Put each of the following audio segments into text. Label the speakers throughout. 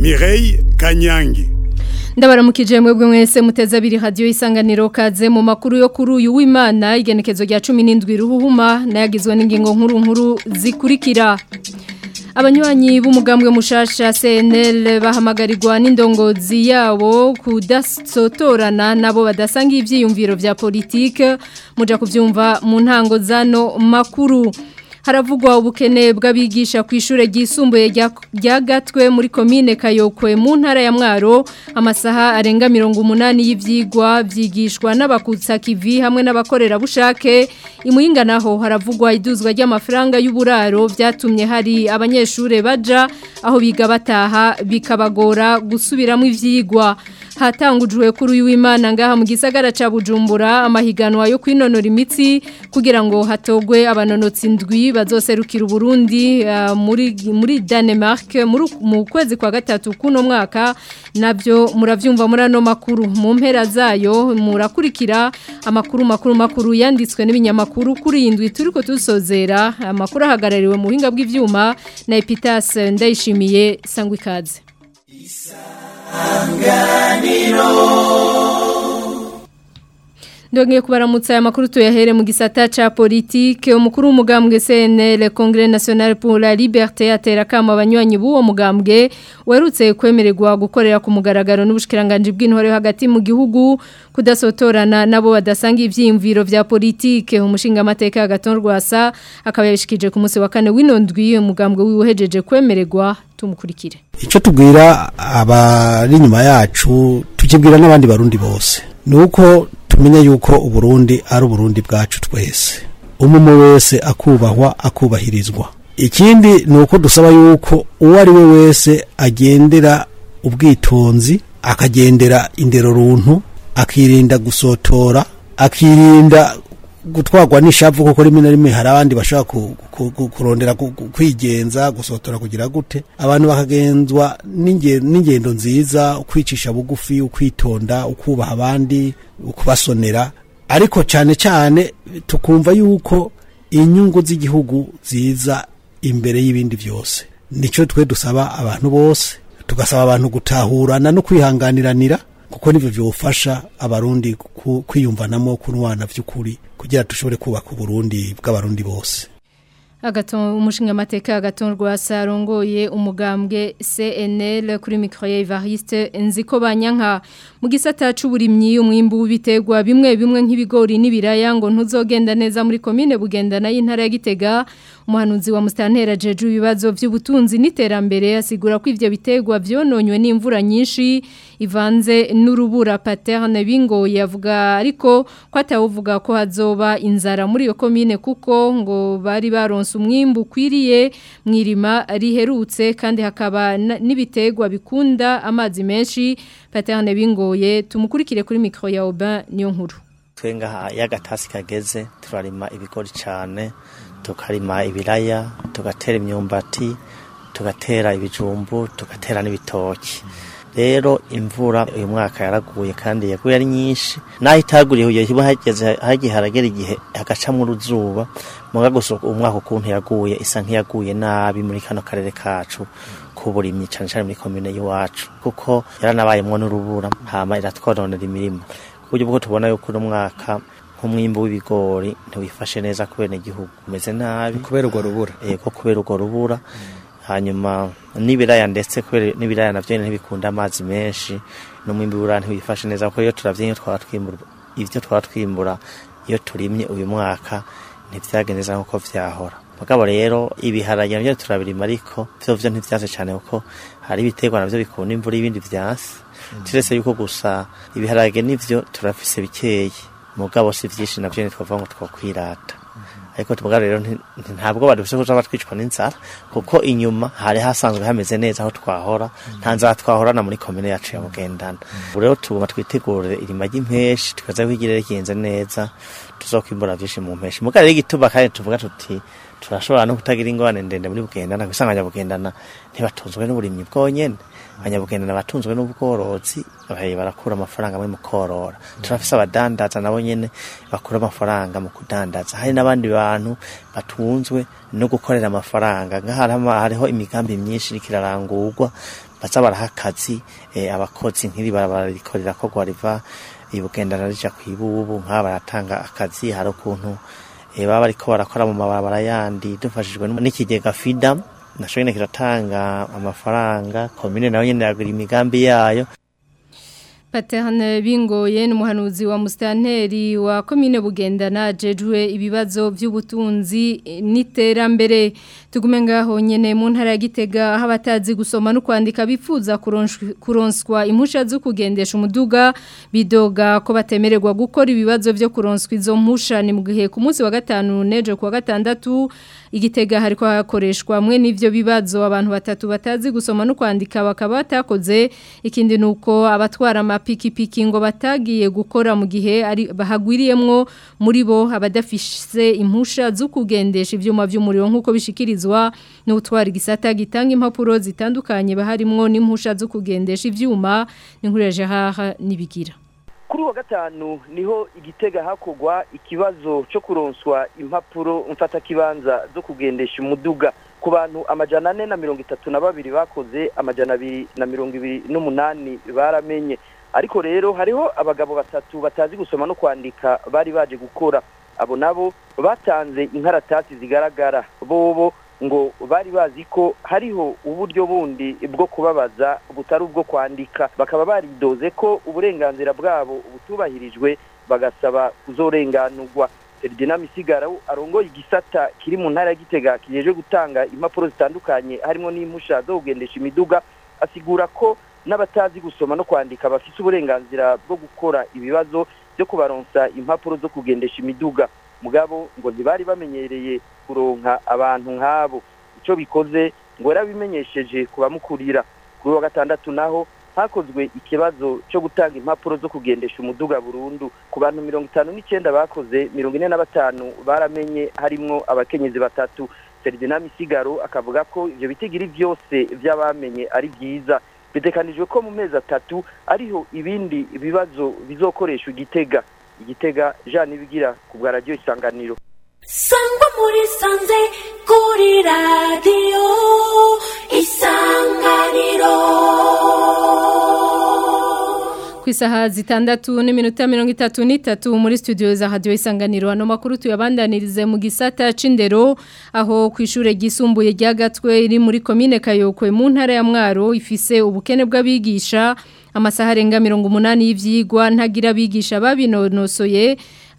Speaker 1: Mireille Kanyangi
Speaker 2: ndabaramukije mwebwe mwese muteze abiri radio isanganiro kaze mu makuru yo kuri uyu w'Imana igenekezo rya 17 ruhuhuma nayagizwe n'ingingo nkuru nkuru zikurikira Abanywanyi b'umugambwe mushasha CNL bahamagarirwa n'indongozi yabo kudasotorana nabo badasanga ivyiyumviro vya politike muja kuvyumva mu ntango zano makuru haravugwa ubukene bw'abigisha ku ishure ryisumbuye rya gatwe muri komine kayokwe mu ntara ya mwaro amasaha arenga mirongo umunani y'ivyigwa vyigishwa n'abakutsa kivi hamwe n'abakorera bushake imuyinga naho haravugwa iduzwa ry'amafaranga y'uburaro vyatumye hari abanyeshure baja aho biga bataha bikabagora gusubiramo ivyigwa hatangujwe kuri uyu w'Imana ngaha mu gisagara ca Bujumbura amahiganwa yo kwinonora imitsi kugira ngo hatogwe abanonotsi ndwi bazoserukira Burundi uh, muri muri Denmark muri mu kwezi kwa gatatu kuno mwaka navyo muravyumva muri ano makuru mu mpera zayo murakurikira amakuru makuru makuru yanditswe n'ibinyamakuru kuri indwi turiko tusozera amakuru ahagarariwe mu buhinga bw'ivyuma na Epitas ndayishimiye sangwa ikaze Ndongeye kubaramutsa aya makuru tuyahere mu gisata ca politique umukuru w'umugambwe CNL Congrès National pour la Liberté atera kama abanywanyi b'uwo mugambwe werutse kwemererwa gukorera ku mugaragaro n'ubushikiranganje bw'intore hagati mu gihugu kudasotorana nabo badasanga ivyimviro vya politique umushinga amateka agaton rwasa akaba yabishikije ku munsi wa kane w'inondwi umugambwe wiwehejeje kwemererwa tumukurikire
Speaker 3: Ico tubwira abari nyuma yacu tukibwira n'abandi barundi bose nuko tumenye yuko uburundi ari uburundi bwacu twese umwe wese akubahwa akubahirizwa ikindi ni uko dusaba yuko uwo ari we wese agendera ubwitonzi akagendera indero runtu akirinda gusotora akirinda gutwarwa n'ishavu kuko rimwe na rimwe hari abandi bashaka kurondera kwigenza gusotora kugira gute abantu bakagenzwa n'ingendo nziza ukwicisha bugufi ukwitonda ukubaha abandi ukubasonera ariko cyane cyane tukumva yuko inyungu z'igihugu ziza imbere y'ibindi byose nicyo twe dusaba abantu bose tugasaba abantu gutahurana no kwihanganiranira kuko nivyo vyofasha abarundi kwiyumvanamo kunwana vy'ukuri kugira dushobore kubaka uburundi bw'abarundi bose
Speaker 2: agaton umushinga amateka agaton rwasarongoye umugambwe CNL kuri micro ya Evariste nziko banyanka mu gisata c'uburimyi umwimbu w'ibiterwa bimwe bimwe nk'ibigori n'ibiraya ngo ntuzogenda neza muri commune bugendana y'intara ya Gitega umuhanuzi wa Mustantera jeju ibibazo by'ubutunzi n'iterambere asigura ko ivyo biterwa vyononywe n'imvura nyinshi ivanze n'urubura paterne bingo yavuga ariko ko atawuvuga ko hazoba inzara muri iyo commune kuko ngo bari baronse umwimbu ukwiriye mwirima riherutse kandi hakaba n'ibiterwa bikunda amazi menshi paterne bingoye tumukurikire kuri micro ya Aubin niyo nkuru
Speaker 4: twenga yagatasi kageze turarima ibigori cyane tukarima ibiraya tugatera imyumbati tugatera ibijumbu tugatera n'ibitoki rero imvura uyu mwaka yaraguye kandi yaguye ari nyinshi naho itaguriye ugiye kiba hageze hagiye haragera igihe hagacamwo uruzuba muga gusa umwaka ukuntu yaguye isa nk'iyaguye nabi muri kano karere kacu k'uburimyi cyane cyane muri komine y'iwacu kuko yaranabayemwo n'urubura hama iratwononera imirima ku buryo bwo tubona yuko uno mwaka nk'umwimbu w'ibigori ntiwifashe neza kubera igihugu umeze nabi
Speaker 5: kubera urwo rubura
Speaker 4: yego kubera urwo rubura hanyuma n'ibiraya ndetse kubera n'ibiraya navyo ntibikunda amazi menshi n'umwimbi w'ibiraya ntiwifashe neza kuko iyo turavye iyo twaba twimbura ivyo twaba twimbura iyo turimye uyu mwaka ntivyagenze neza nk'uko vyahora mugabo rero ibiharage navyo turabirima ariko vyovyo ntivyanse cane kuko hari ibiterwa navyo bikunda imvura y'ibindi vyasi turetse yuko gusa ibiharage nivyo turafise bikeyi mugabo si vyinshi navyo ntitwavuga ngo twokwirata ariko tubwa rero ntabwo badufise kuza batwicwa n'inzara kuko inyuma hari hasanzwe hameze neza aho twahora nta nzara twahorana muri komine yacu ya Bugendana ubu rero tuguma twitegurire irima ry'impeshi tukaza kwigirira kigenze neza tuzokwimbura vyinshi mu mpeshi mugabo rero igituba kandi tuvuga tuti turashobora no kutagira ingorane ndende muri Bugendana kwisanganya Bugendana ntibatunzwe n'uburimyi bwonyene abanyabugenda n'abatunzwe n'ubworozi bahe barakura amafaranga muri mu korora turafise abadandaza nabo nyene bakura amafaranga mu kudandaza hari n'abandi bantu batunzwe no gukorera amafaranga ngaha hariho imigambi myinshi iriko irarangurwa baza baraha akazi eh, abakozi nk'iri barabarikorera ko gwariva ibugenda narija kwibubu nk'aba baratanga akazi hari ukuntu eh, baba bariko barakora mu mabarabara yandi dufashijwe n'ikigega FIDA nasho nyene kiratanga amafaranga komine nayo nyene yagira imigambi yayo
Speaker 2: Paterne bingoye n'umuhanuzi wa mustanteri wa komine bugendana jejwe ibibazo by'ubutunzi n'iterambere tugume ngaho nyene mu ntara ya Gitega aho abatazi gusoma no kwandika bifuza kuronswa impusha zo kugendesha umuduga bidoga ko batemererwa gukora ibibazo byo kuronswa izo mpusha ni mu gihe ku munsi wa gatanu nejo ku wa gatandatu igitega hariko hakoreshwa mwe n'ivyo bibazo abantu batatu batazi gusoma no kwandika bakaba batakoze ikindi nuko abatwara amapikipiki ngo batagiye gukora mu gihe ari bahagwiriyemwo muri bo abadafise impusha zo kugendesha ivyuma vy'umuriro nkuko bishikirizwa n'utwara igisata gitanga impapuro zitandukanye baharimwo n'impusha zo kugendesha ivyuma n'inkureje haha nibigira
Speaker 5: kuri wa gatanu niho igitega hakogwa ikibazo cyo kuronswa impapuro mfatakibanza zo kugendesha umuduga ku bantu amajana ane na mirongo itatu na babiri bakoze amajana abiri na mirongo ibiri n'umunani baramenye ariko rero hariho abagabo batatu batazi gusoma no kwandika bari baje gukora abo nabo batanze inkaratasi zigaragara bobo ngo bari bazi ko hariho uburyo bundi bwo kubabaza butari ubwo kwandika bakaba baridoze ko uburenganzira bwabo butubahirijwe bagasaba kuzorenganurwa Ferdinand Misigara arongoye igisata kiri mu ntara ya Gitega kijeje gutanga impapuro zitandukanye harimo n'impusha zo kugendesha imiduga asigura ko n'abatazi gusoma no kwandika bafise uburenganzira bwo gukora ibibazo byo kubaronsa impapuro zo kugendesha imiduga mugabo ngo ntibari bamenyereye kuronka abantu nk'abo icyo bikoze ngo yarabimenyesheje kubamukurira kuri wa gatandatu naho hakozwe ikibazo cyo gutanga impapuro zo kugendesha umuduga burundu ku bantu mirongo itanu n'icyenda bakoze mirongo ine na batanu baramenye harimwo abakenyezi batatu Ferdinand Misigaro akavuga ko ivyo bitigiri byose by'abamenye ari byiza bitekanijwe ko mu mezi atatu ariho ibindi bibazo bizokoresha igitega igitega Jean Nibigira ku bwa radio isanganiro
Speaker 6: sangwa muri sanze kuri radio isanganiro
Speaker 2: ku isaha zitandatu n'iminota mirongo itatu n'itatu muri studio za radio isanganiro ano makuru tuyabandanirize mu gisata c'indero aho ku ishure ryisumbuye rya Gatwe iri muri commune Kayokwe mu ntara ya Mwaro ifise ubukene bw'abigisha amasaha arenga mirongo umunani y'ivyigwa ntagira abigisha babinonosoye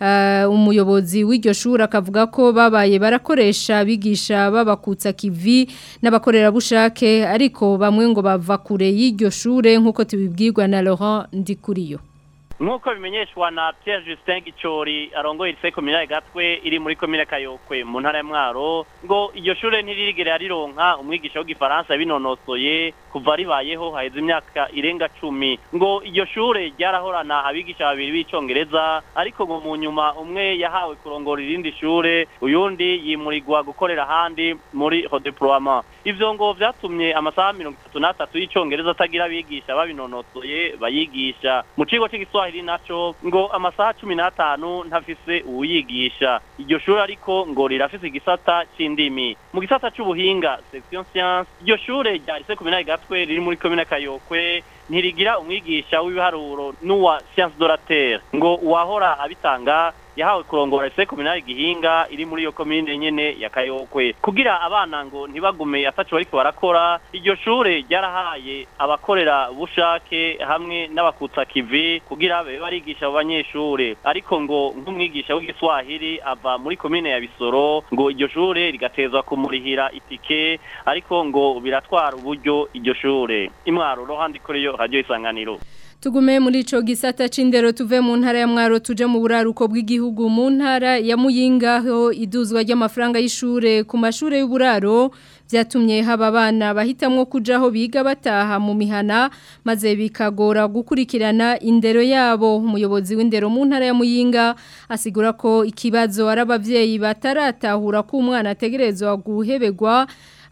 Speaker 2: umuyobozi w'iryo shuri akavuga ko babaye barakoresha abigisha babakutsa kivi n'abakorerabushake ariko bamwe ngo bava kure y'iryo shure nk'uko tubibwirwa na Laurent Ndikuriyo
Speaker 7: nk'uko bimenyeshwa na Pierre Justin Gicori arongoye ise komine gatwe iri muri komine Kayokwe mu ntara ya Mwaro ngo iryo shure ntiririgere rironka umwigisha w'igifaransa binonosoye kuva ribayeho haheze imyaka irenga cumi ngo iryo shure ryarahorana abigisha babiri b'icongereza ariko ngo mu nyuma umwe yahawe kurongora irindi shure uyundi yimurirwa gukorera ahandi muri redeploiement ivyo ngo vyatumye amasaha mirongo itatu n'atatu y'icongereza atagira abigisha babinonosoye bayigisha mu kigo c'igiswa Kiswahili naco ngo amasaha 15 ntafise uyigisha iryo shuri ariko ngo rirafise igisata c'indimi mu gisata c'ubuhinga section science iryo shure rya lycée communale gatwe riri muri commune Kayokwe ntirigira umwigisha w'ibiharuro n'uwa science de la terre ngo uwahora abitanga yahawe kurongora ise kominali gihinga iri muri iyo komine nyene ya Kayokwe kugira abana ngo ntibagume ataco bariko barakora iryo shure ryarahaye abakorera bushake hamwe n'abakutsa kivi kugira babe barigisha abo banyeshure ariko ngo nk'umwigisha w'igiswahili ava muri komine ya Bisoro ngo iryo shure rigatezwa kumurihira itike ariko ngo biratwara uburyo iryo shure imwaro rohandi koreyo radio isanganiro
Speaker 2: Tugume muri ico gisata c'indero tuve mu ntara ya Mwaro tuje mu buraruko bw'igihugu mu ntara ya Muyinga ho iduzwa ry'amafaranga y'ishure ku mashure y'uburaro byatumye haba abana bahitamwo kujaho biga bataha mu mihana maze bikagora gukurikirana indero yabo umuyobozi w'indero mu ntara ya Muyinga asigura ko ikibazo ari abavyeyi bataratahura ko umwana ategerezwa guhebegwa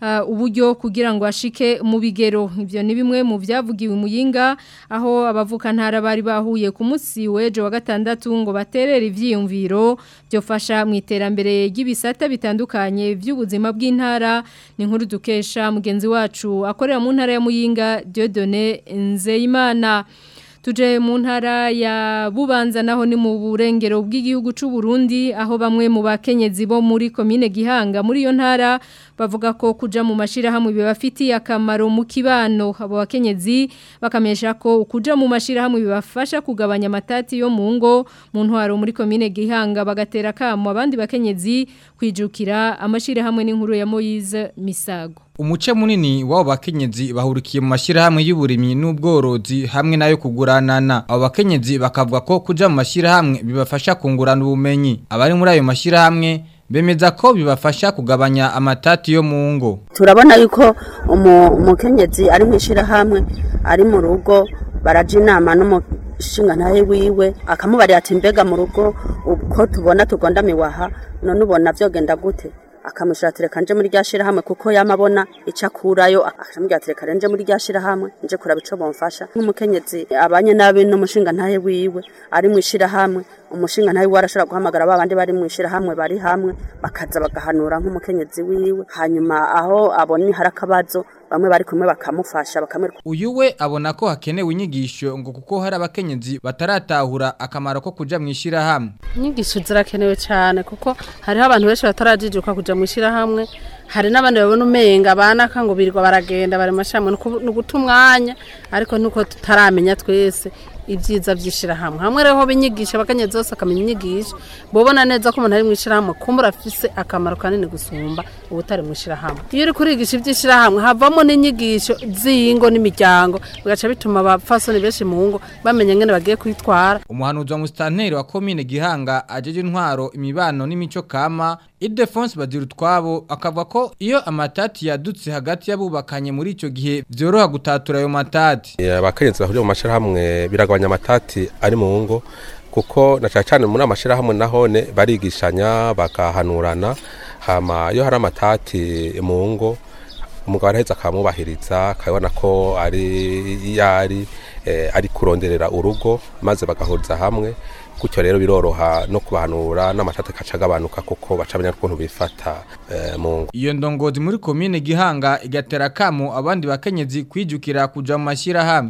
Speaker 2: uh, uburyo kugira ngo ashike mu bigero ivyo ni bimwe mu vyavugiwe muyinga aho abavuka ntara bari bahuye ku munsi wejo wa gatandatu ngo baterere ivyiyumviro byofasha mu iterambere ry'ibisata bitandukanye by'ubuzima bw'intara ni nkuru dukesha mugenzi wacu akorera mu ntara ya Muyinga Dieudonné Nzeyimana tuje mu ntara ya bubanza naho ni mu burengero bw'igihugu c'u Burundi aho bamwe mu bakenyezi bo muri commune Gihanga muri iyo ntara bavuga ko kuja mu mashirahamwe bibafitiye akamaro mu kibano abo bakenyezi bakamesha ko kuja mu mashirahamwe bibafasha kugabanya amatati yo mu ngo mu ntwaro muri commune Gihanga bagatera kamo abandi bakenyezi kwijukira amashirahamwe n'inkuru ya Moise Misago
Speaker 8: Umuce munini w'abo bakenyezi bahurikiye mu mashirahamwe y'uburimyi n'ubworozi hamwe nayo kuguranana. Abo bakenyezi bakavuga ko kuja mu mashirahamwe bibafasha kungurana ubumenyi. Abari muri ayo mashirahamwe bemeza ko bibafasha kugabanya amatati yo mu ngo.
Speaker 9: turabona yuko umukenyezi ari mu ishyirahamwe ari mu rugo baraja inama n'umushinga ntahe wiwe akamubarira ati mbega mu rugo uko tubona tugondamiwe aha none ubona byogenda gute akamushira tereka nje muri rya shirahamwe kuko yamabona ica kurayo akamubwira tereka nje muri rya shirahamwe nje kuraba ico bomfasha nk'umukenyezi abanye nabi n'umushinga ntahe wiwe ari mu shirahamwe umushinga ntahe wiwe arashobora guhamagara babandi bari mu shirahamwe bari hamwe bakaza bagahanura nk'umukenyezi wiwe hanyuma aho abona hari akabazo bamwe bari kumwe bakamufasha bakamwereka
Speaker 8: Uyu we abona ko hakenewe inyigisho ngo kuko hari abakenyezi bataratahura akamaro ko kuja mu ishirahamwe.
Speaker 10: inyigisho zirakenewe cyane kuko hariho abantu benshi batarajijuka kuja mu ishyirahamwe hari n'abandi babona umenga banaka ngo birirwa baragenda bari mu mashyirahamwe ni uguta umwanya ariko nuko tutaramenya twese ibyiza by'ishyirahamwe hamwe rero binyigisha abakenyezi bose akamenya inyigisho bobona neza ko umuntu ari mu ishyirahamwe kumbura afise akamaro kanini gusumba ubutari mu ishyirahamwe iyo uri kurigisha iby'ishyirahamwe havamo n'inyigisho z'ingo n'imiryango bigaca bituma abapfasoni benshi mu ngo bamenya ngene bagiye kwitwara
Speaker 8: Umuhanuzi wa musitanteri wa komine Gihanga ajeje intwaro imibano n'imico kama Ildefonse Bazirutwabo akavuga ko iyo amatati yadutse hagati y'abubakanye muri ico gihe vyoroha gutatura ayo matati.
Speaker 11: abakenyezi bahuriye mu mashirahamwe biragabanya amatati ari mu ngo kuko na cyane cyane muri amashirahamwe nahone barigishanya bakahanurana hama iyo hari amatati mu ngo umugabo araheza akamubahiriza akabona ko ari yari ari kuronderera urugo maze bagahuriza hamwe gutyo rero biroroha no kubahanura n'amatati akaca agabanuka kuko baca bamenya ukuntu bifata mu ngo
Speaker 8: Iyo ndongozi muri komine Gihanga igatera kamo abandi bakenyezi kwijukira kuja mu mashirahamwe.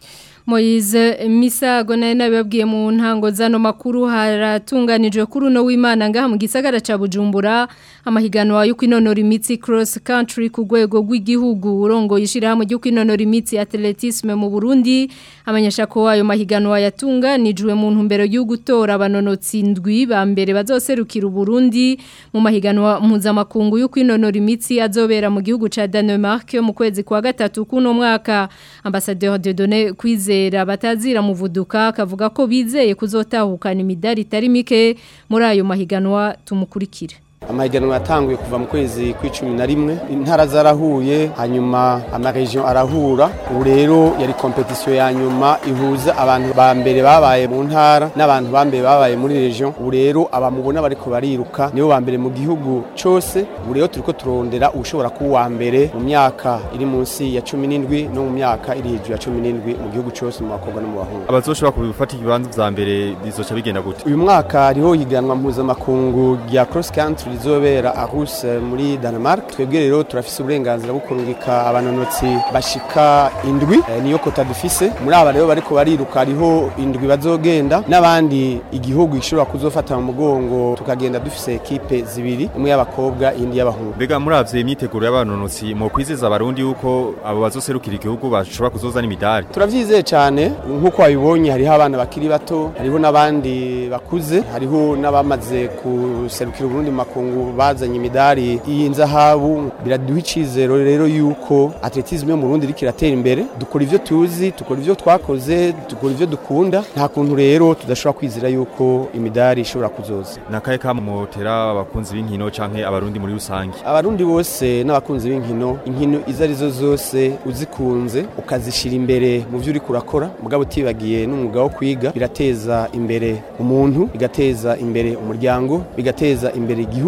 Speaker 2: Moize Misago naye nabibabwiye mu ntango zano makuru haratunganijwe kuri uno w'Imana ngaha mu gisagara ca Bujumbura amahiganwa yo kwinonora imitsi cross country ku rwego rw'igihugu urongo yishirahamwe ryo kwinonora imitsi atletisme mu Burundi amenyesha ko ayo mahiganwa yatunganijwe mu ntumbero yo gutora abanonotsi ndwi ba mbere bazoserukira Burundi mu mahiganwa mpuzamakungu yo kwinonora imitsi azobera mu gihugu ca Denmark mu kwezi kwa gatatu kuno mwaka ambassadeur Dieudonné Kwize kwizera batazira muvuduka akavuga ko bizeye kuzotahukana imidari itari mike muri ayo mahiganwa tumukurikire
Speaker 12: amahiganwa yatanguye kuva mu kwezi kw'icumi na rimwe intara zarahuye hanyuma amaregion arahura ubu rero yari kompetisiyo ya nyuma ihuza abantu ba mbere babaye mu ntara n'abantu ba mbere babaye muri region ubu rero abamubona bariko bariruka nibo ba mbere mu gihugu cose ubu rero turiko turondera ushobora kuba uwa mbere mu myaka iri munsi ya cumi n'indwi no mu myaka iri hejuru ya cumi n'indwi mu gihugu cose mu bakobwa no mu bahungu
Speaker 13: abazoshobora kubifata ibibanza vya mbere bizoca bigenda gute
Speaker 12: uyu mwaka hariho higanwa mpuzamakungu rya cross country rizobera Aarhus muri Denmark twebwe rero turafise uburenganzira bwo kurungika abanonotsi bashika indwi e, niyo kota dufise muri aba rero bariko bariruka hariho indwi bazogenda n'abandi igihugu gishobora kuzofata mu mugongo tukagenda dufise ekipe zibiri imwe y'abakobwa indi y'abahungu
Speaker 13: mbega muravye imyiteguro y'abanonotsi mu kwizeza abarundi yuko abo bazoserukira igihugu bashobora kuzozana imidari
Speaker 12: turavyizeye cyane nk'uko wabibonye hariho abana bakiri bato hariho n'abandi bakuze hariho n'abamaze kuserukira Burundi mu makungu bazanye imidari y'inzahabu biraduha icizero rero yuko atletisme yo mu Burundi iriko iratera imbere dukora ivyo tuzi dukora ivyo twakoze dukora ivyo dukunda nta kuntu rero tudashobora kwizera yuko imidari ishobora kuzoza
Speaker 13: nakaye kamutera abakunzi b'inkino canke abarundi muri rusange
Speaker 12: abarundi bose n'abakunzi b'inkino inkino izo arizo zose uzikunze ukazishira imbere mu vyo uriko urakora mugabo utibagiye n'umwuga wo kwiga birateza imbere umuntu bigateza imbere umuryango bigateza imbere igihugu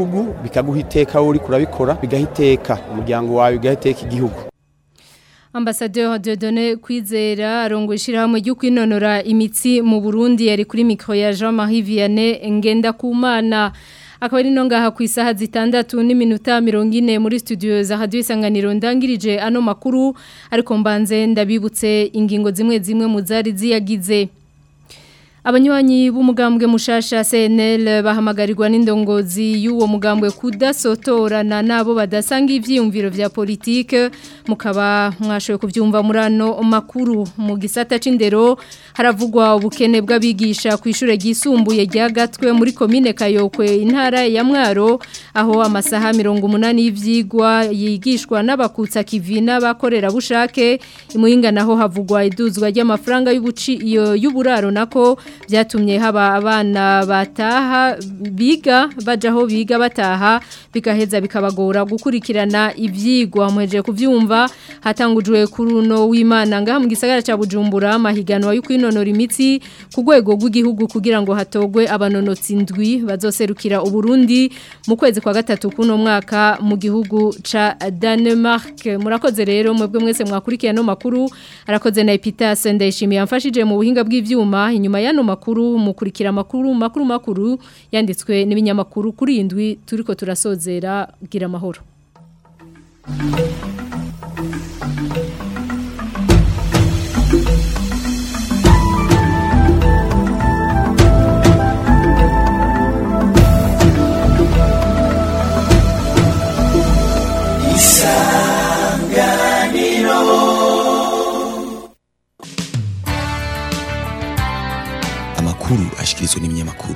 Speaker 12: igihugu bikaguha iteka wowe uri kurabikora bigaha iteka umuryango wawe bigaha iteka igihugu
Speaker 2: Ambassadeur Dieudonné Kwizera arongo ishirahamwe ryo kwinonora imitsi mu Burundi yari kuri micro ya Jean-Marie Vianney ngenda kumana akaba ari no ngaha ku isaha zitandatu n'iminota 40 muri studio za Radio Isanganiro ndangirije ano makuru ariko mbanze ndabibutse ingingo zimwe zimwe mu zari ziyagize Abanywanyi b'umugambwe mushasha CNL bahamagarirwa n'indongozi y'uwo mugambwe kudasotorana nabo badasanga ivyiyumviro vya politike mukaba mwashoye kuvyumva murano makuru mu gisata c'indero haravugwa ubukene bw'abigisha ku ishure ryisumbuye ryagatwe muri commune Kayokwe intara ya Mwaro aho amasaha 180 y'ivyigwa yigishwa n'abakutsa kivi n'abakorera bushake imuhinga naho havugwa iduzwa ry'amafaranga y'ubuci y'uburaro nako byatumye haba abana bataha biga bajaho biga bataha bigaheza bikabagora gukurikirana ivyigwa muheje kuvyumva hatangujwe kuri uno w'Imana ngaha mu gisagara ca Bujumbura amahiganwa yo kwinonora imitsi ku rwego rw'igihugu kugira ngo hatogwe abanonotsi ndwi bazoserukira uburundi mu kwezi kwa gatatu kuno mwaka mu gihugu ca Denmark murakoze rero mwebwe mwese mwakurikiye no makuru arakoze na Epitas ndayishimiye amfashije mu buhinga bw'ivyuma inyuma yano makuru mukurikira makuru makuru makuru yanditswe n'ibinyamakuru kuri indwi turiko turasozera gira amahoro
Speaker 14: amakuru ashikirizwa n'ibinyamakuru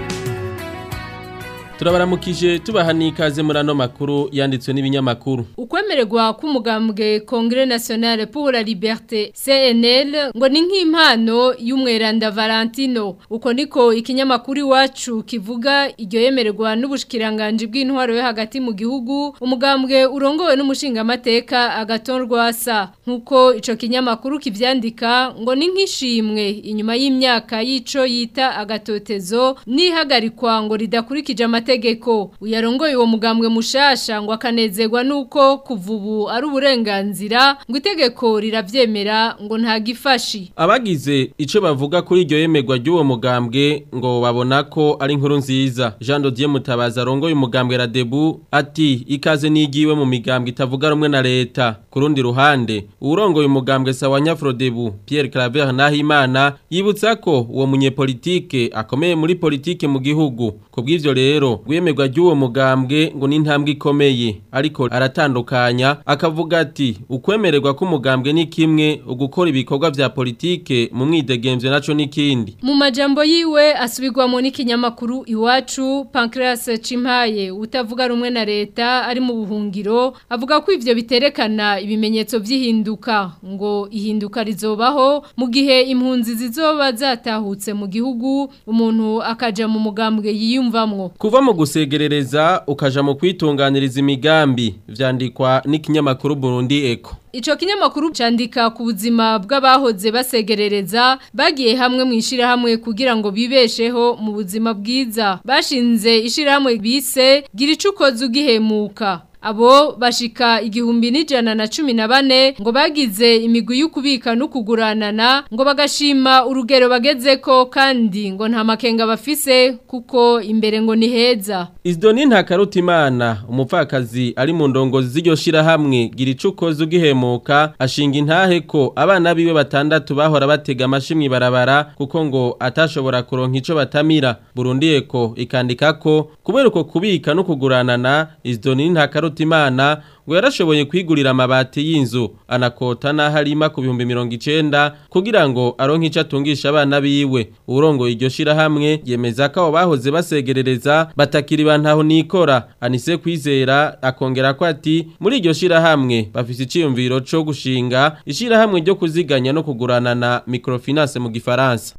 Speaker 15: turabaramukije tubaha n'ikaze muri ano makuru yanditswe n'ibinyamakuru
Speaker 2: ukwemererwa k'umugambwe Congrès National pour la Liberté CNL ngo ni nk'impano y'umweranda Valentino uko niko ikinyamakuru iwacu kivuga iryo yemererwa n'ubushikiranganje bw'intwaro yo hagati mu gihugu umugambwe urongowe n'umushinga amateka agatorwa sa nkuko ico kinyamakuru kivyandika ngo ni nk'ishimwe inyuma y'imyaka y'ico yita agatotezo nihagarikwa ngo ridakurikije amategeko uyarongoye uwo mugambwe mushasha ngo akanezerwa nuko kuva ubu ari uburenganzira ngo itegeko riravyemera ngo nta gifashi
Speaker 15: abagize ico bavuga kuri iryo yemerwa ry'uwo mugambwe ngo babona ko ari inkuru nziza Jean Dodier Mutabaza arongoye umugambwe Radebu ati ikaze nigiwe mu migambwe itavuga rumwe na leta kurundi ruhande urongoye umugambwe Sawanya Frodebu Pierre Claver Nahimana yibutsa ko uwo munyepolitike akomeye muri politike mu gihugu kubw'ivyo rero gwemerwa ry'uwo mugambwe ngo ni intambwe ikomeye ariko aratandukanya akavuga ati ukwemererwa k'umugambwe ni kimwe ugukora ibikorwa vya politike mu mwidegemvye naco n'ikindi
Speaker 2: mu majambo yiwe asubirwamo n'ikinyamakuru iwacu Pancras Cimpaye utavuga rumwe na leta ari mu buhungiro avuga ko ivyo biterekana ibimenyetso vy'ihinduka ngo ihinduka rizobaho mu gihe impunzi zizoba zatahutse mu gihugu umuntu akaja mu mugambwe yiyumvamwo
Speaker 15: kuva mu gusegerereza ukaja mu kwitunganiriza imigambi vyandikwa n'ikinyamakuru Burundi Eco
Speaker 2: Ico kinyamakuru candika ku buzima bw'abahoze basegerereza bagiye hamwe mu ishirahamwe kugira ngo bibesheho mu buzima bwiza bashinze ishirahamwe bise gira icukoze ugihemuka Abo bashika igihumbi n'ijana na cumi na bane ngo bagize imigwi y'ukubika no kuguranana ngo bagashima urugero bagezeko kandi ngo nta makenga bafise kuko imbere ngo ni heza.
Speaker 15: Isidoni Ntakarutimana umupfakazi ari mu ndongozi z'iryo shirahamwe gira icukoze ugihemuka ashinga intahe ko abana biwe batandatu bahora batega amashimwe barabara kuko ngo atashobora kuronka ico batamira Burundi eko ikandika ko kubera uko kubika no kuguranana Isidoni Ntakarutimana Imana ngo yarashoboye kwigurira amabati y'inzu anakota n'aharima ku bihumbi mirongo icenda kugira ngo aronke ico atungisha abana biwe urongoye iryo shirahamwe yemeza ko abo bahoze basegerereza batakiri bantaho nikora anise kwizera akongera ko ati muri iryo shirahamwe bafise iciyumviro co gushinga ishirahamwe ryo kuziganya no kuguranana microfinance mu gifaransa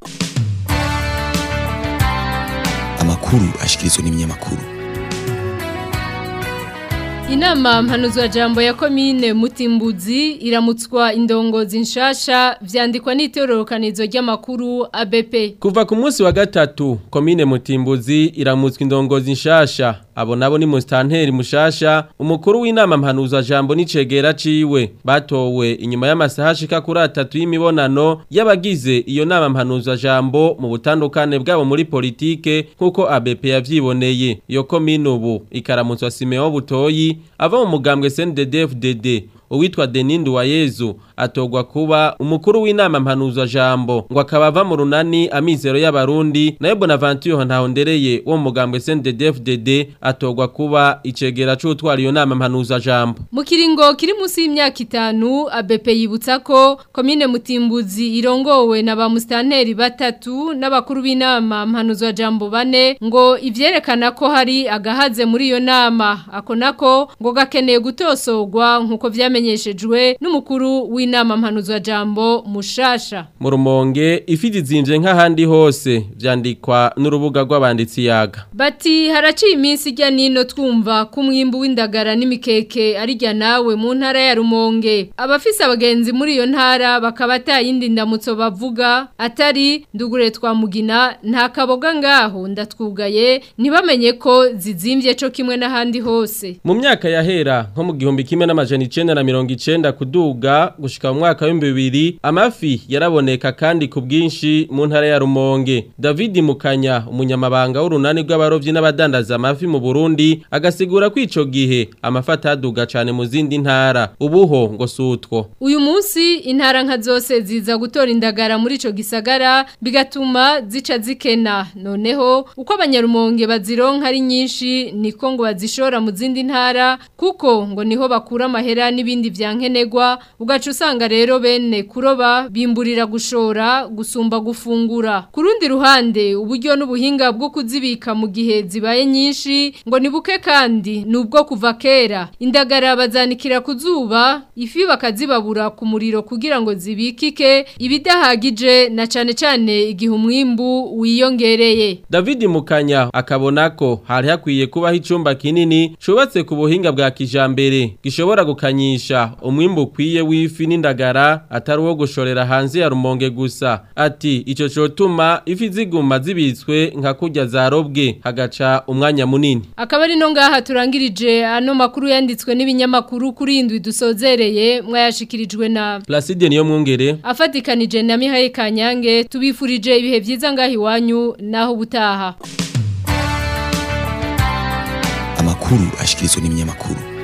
Speaker 14: amakuru ashikirizwa n'ibinyamakuru
Speaker 2: Inama mpanuzwa jambo ya komine Mutimbuzi iramutswa indongozi nshasha vyandikwa n'itororokanizo ry'amakuru ABP.
Speaker 15: Kuva ku munsi wa gatatu komine Mutimbuzi iramutswa indongozi nshasha abo nabo ni mustanteri mushasha umukuru w'inama mpanuzwa jambo n'icegera ciwe batowe inyuma y'amasaha ashika kuri atatu y'imibonano y'abagize iyo nama mpanuzwa jambo mu butandukane bwabo muri politike nkuko ABP yavyiboneye iyo komine ubu ikaramutswa Simeon Butoyi ava mu mugambwe CNDD-FDD uwitwa Denindu wa Yezu atogwa kuba umukuru w'inama mpanuzwa jambo ngo akaba ava mu runani amizero y'abarundi nayo Bonaventure ntahondereye wo mu mugambwe CNDD-FDD atogwa kuba icegera c'utwara iyo nama mpanuzwa jambo
Speaker 2: Mu kiringo kiri munsi y'imyaka itanu ABP yibutsa ko komine Mutimbuzi irongowe na ba mustanteri batatu n'abakuru b'inama mpanuzwa jambo bane ngo ivyerekana ko hari agahaze muri iyo nama ako nako ngo gakeneye gutosogwa nkuko vyamenyeshejwe n'umukuru w'inama mpanuzwa jambo mushasha
Speaker 15: mu rumonge ifi zinje nk'ahandi hose vyandikwa n'urubuga rw'abanditsi yaga
Speaker 2: Bati haraciye iminsi ijya nino twumva ko umwimbu w'indagara n'imikeke ari jya nawe mu ntara ya Rumonge. Abafise abagenzi muri iyo ntara bakaba atayindi ndamutso bavuga atari ndugure twa mugina nta kaboga ngaho ndatwugaye ntibamenye ko zizimvye co kimwe n'ahandi hose.
Speaker 15: mu myaka yahera nko mu gihumbi kimwe n'amajana icenda na mirongo icenda kuduga gushika mu mwaka w'ibihumbi bibiri amafi yaraboneka kandi ku bwinshi mu ntara ya Rumonge David Mukanya umunyamabanga w'urunani rw'abarovyi n'abadandaza amafi mu Burundi agasigura ko ico gihe amafi ataduga cane mu zindi ntara ubuho ngo sutwo
Speaker 2: Uyu munsi intara nka zose ziza gutora indagara muri ico gisagara bigatuma zica zikena noneho uko abanyarumonge bazironka ari nyinshi niko ngo bazishora mu zindi ntara kuko ngo niho bakura amahera n'ibindi vyankenegwa ugaca usanga rero bene kuroba bimburira gushora gusumba gufungura ku rundi ruhande uburyo n'ubuhinga bwo kuzibika mu gihe zibaye nyinshi ngo ni buke kandi nubwo kuva kera indagara bazanikira ku zuba ifi bakazibabura ku muriro kugira ngo zibikike ibidahagije na cane cane igihe umwimbu wiyongereye
Speaker 15: David Mukanya akabona ko hari hakwiye kubaho icumba kinini cubatse ku buhinga bwa kijambere gishobora gukanyisha umwimbu ukwiye w'ifi n'indagara atari uwo gushorera hanze ya rumonge gusa ati ico cotuma ifi ziguma zibitswe nka kurya zarobwe hagaca umwanya munini
Speaker 2: Akaba ari no ngaha turangirije ano makuru yanditswe n'ibinyamakuru kuri indwi dusozereye mwayashikirijwe na
Speaker 15: Placide niyo mwungere
Speaker 2: afatikanije na Mihaye Kanyange tubifurije ibihe vyiza ngaha iwanyu naho butaha
Speaker 14: amakuru ashikirizwa n'ibinyamakuru